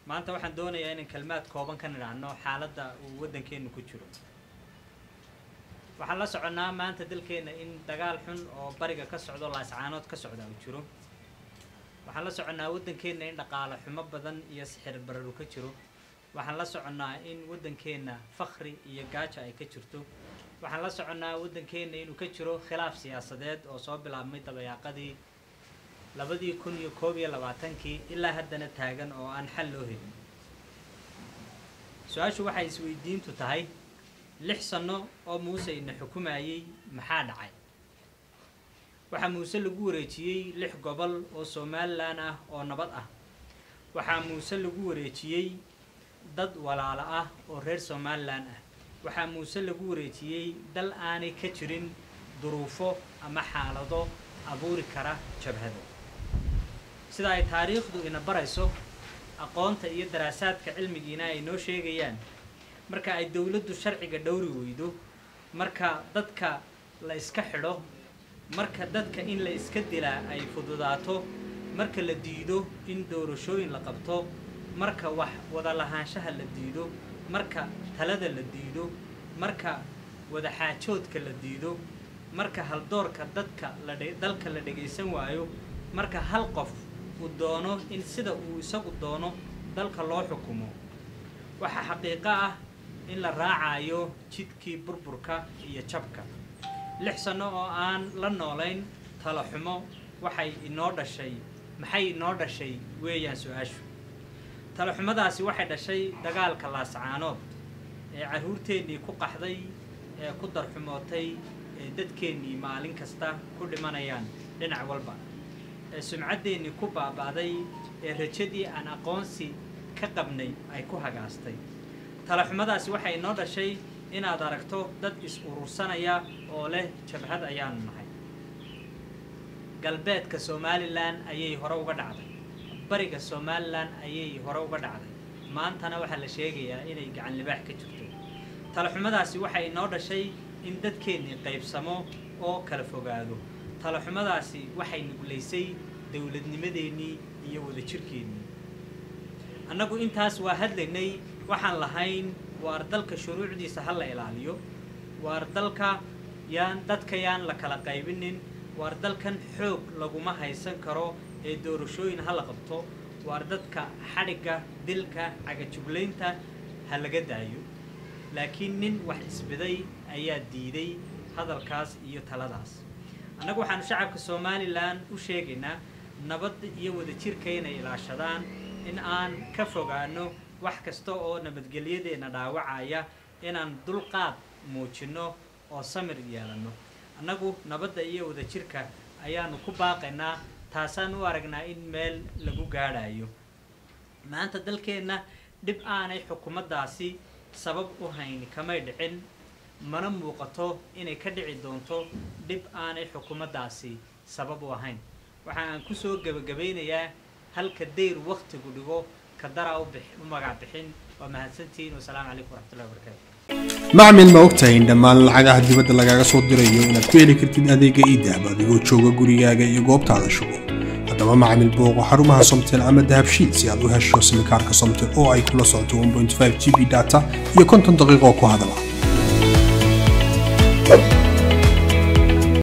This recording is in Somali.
maanta waxaan doonayaa inaan kelmaad kooban ka nidhaahno xaaladda uu waddankeenu ku jiro waxaan la soconnaa maanta dalkeenna in dagaal xun oo bariga ka socdo laascaanood ka socda uu jiro waxaan la soconnaa waddankeenna in dhaqaale xumo badan iyo sixir bararu ka jiro waxaan la soconnaa in waddankeenna fakhri iyo gaajo ay ka jirto waxaan la soconnaa waddankeenna inuu ka jiro khilaaf siyaasadeed oo soo bilaabmay dabayaaqadii labadii kun iyo koob iyo labaatankii ilaa haddana taagan oo aan xal loo helin su-aashu waxay isweydiintu tahay lix sanno oo muuse ina xukumayey maxaa dhacay waxaa muuse lagu wareejiyey lix gobol oo somalilan ah oo nabad ah waxaa muuse lagu wareejiyey dad walaalo ah oo reer somalilan ah waxaa muuse lagu wareejiyey dal aanay ka jirin duruufo ama xaalado abuuri kara jabhado sida ay taariikhdu ina barayso aqoonta iyo daraasaadka cilmigiina ay noo sheegayaan marka ay dowladdu sharciga dhowri weydo marka dadka la iska xidho marka dadka in la iska dilaa ay fududaato marka la diido in doorashooyin la qabto marka wax wada lahaanshaha la diido marka talada la diido marka wadaxaajoodka la diido marka haldoorka dadka la dalka la dhagaysan waayo marka hal qof uu doono in sida uu isagu doono dalka loo xukumo waxaa xaqiiqo ah in la raacayo jidkii burburka iyo jabka lix sanno oo aan la noolayn talo xumo waxay inoo dhashay maxay inoo dhashay weeyaan su-aashu talo xumadaasi waxay dhashay dagaalka laascaanood ee carruurteennii ku qaxday ee ku darxumootay ee dadkeennii maalin kasta ku dhimanayaan dhinac walba ee sumcaddeennii ku baaba'day ee rajadii aan aqoonsi ka qabnay ay ku hagaastay talaxumadaasi waxay inoo dhashay inaad aragto dad is-urursanaya oo leh jabhad ayaanu nahay galbeedka somalilan ayay hore uga dhacday bariga somalilan ayay hore uga dhacday maantana waxaa la sheegayaa inay gacan libaax ka jirto talaxumadaasi waxay inoo dhashay in dadkeennii qaybsamo oo kala fogaado talaxumadaasi waxay nuglaysay dowladnimadeennii iyo wadajirkeennii annagu intaas waa hadlaynay waxaan lahayn waar dalka shuruucdiisa ha la ilaaliyo waar dalka yaan dadka yaan la kala qaybinin waar dalkan xoog laguma haysan karo ee doorashooyin ha la qabto waar dadka xadhigga dilka cagajuglaynta ha laga daayo laakiin nin wax isbiday ayaa diiday hadalkaas iyo taladaas annagu waxaanu shacabka somalilan u sheegaynaa nabadda iyo wadajirka inay ilaashadaan in aan ka fogaano wax kasta oo nabadgelyadeenna dhaawacaya inaan dulqaad muujinno oo samir yeelanno annagu nabadda iyo wadajirka ayaanu ku baaqaynaa taasaan u aragnaa in meel lagu gaadhayo maanta dalkeenna dhib aanay xukuumaddaasi sabab u hayni kamay dhicin mana muuqato inay ka dhici doonto dhib aanay xukuumaddaasi sabab u ahayn waxa aan kusoo gebagabaynayaa halka dayr waktigu dhigo ka daraa u magac bixin waa mahadsantihiin wasalaamu calaykum waraxmatullahi wabarakatu macmil ma ogtahay in dhammaan lacagaha dibadda lagaaga soo dirayo inaad ku heli kartid adeega iidahab adigoo jooga gurigaaga iyo goobtaada shugo haddaba macmil booqo xarumaha somtel ama dahabshiid si aad u hesho simikaarka somtel oo ay kula socoto 1.5 g b data iyo konton daqiiqo ku hadala